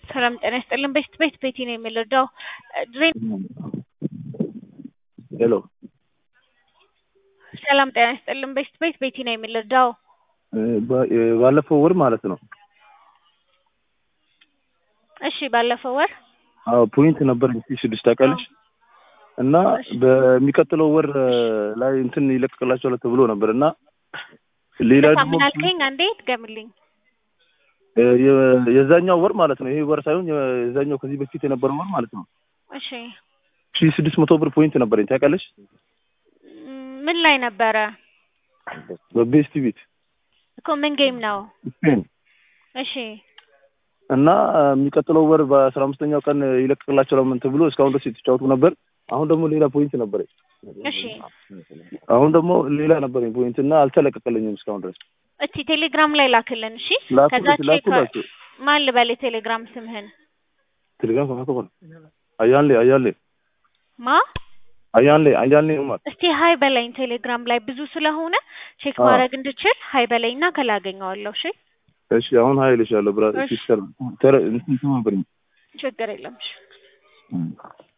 ሰላም ጤና ይስጥልን። ቤት ቤት ቤቲ ነው የሚረዳው ድሬን ሄሎ ሰላም ጤና ይስጥልን። ቤት ቤት ቤቲ ነው የሚረዳው ባለፈው ወር ማለት ነው። እሺ ባለፈው ወር አዎ ፖይንት ነበር ስድስት ታውቃለች እና በሚቀጥለው ወር ላይ እንትን ይለቀቅላቸዋል ተብሎ ነበር እና ሌላ ደግሞ ምን አልከኝ? አንዴ ትገምልኝ። የዛኛው ወር ማለት ነው። ይሄ ወር ሳይሆን የዛኛው ከዚህ በፊት የነበረው ወር ማለት ነው። እሺ ሺ ስድስት መቶ ብር ፖይንት ነበረኝ ታውቃለች። ምን ላይ ነበረ በቤስት ቤት እኮ ምን ጌም ነው? ስፔን እሺ እና የሚቀጥለው ወር በአስራ አምስተኛው ቀን ይለቀቅላቸዋል ምን ተብሎ እስካሁን ድረስ የተጫወቱ ነበር። አሁን ደግሞ ሌላ ፖይንት ነበረኝ። እሺ አሁን ደግሞ ሌላ ነበረኝ ፖይንት እና አልተለቀቀልኝም እስካሁን ድረስ። እስቲ ቴሌግራም ላይ ላክልን። እሺ ላኩ- ከዛ ቼክ ላኩላቸው። ማን ልበል የቴሌግራም ስምህን ቴሌግራም ከማከሆነ አያሌ አያሌ ማ አያሌ አያሌ ኡመር እስቲ ሀይ በለኝ ቴሌግራም ላይ ብዙ ስለሆነ ቼክ አዎ። ማድረግ እንድችል ሀይ በለኝና ከላገኘዋለሁ። እሺ እሺ አሁን ሀይልሻለሁ ብራ እሺ። ሲስተር ተረ እንትን ተባበሪኝ ችግር የለም። እሺ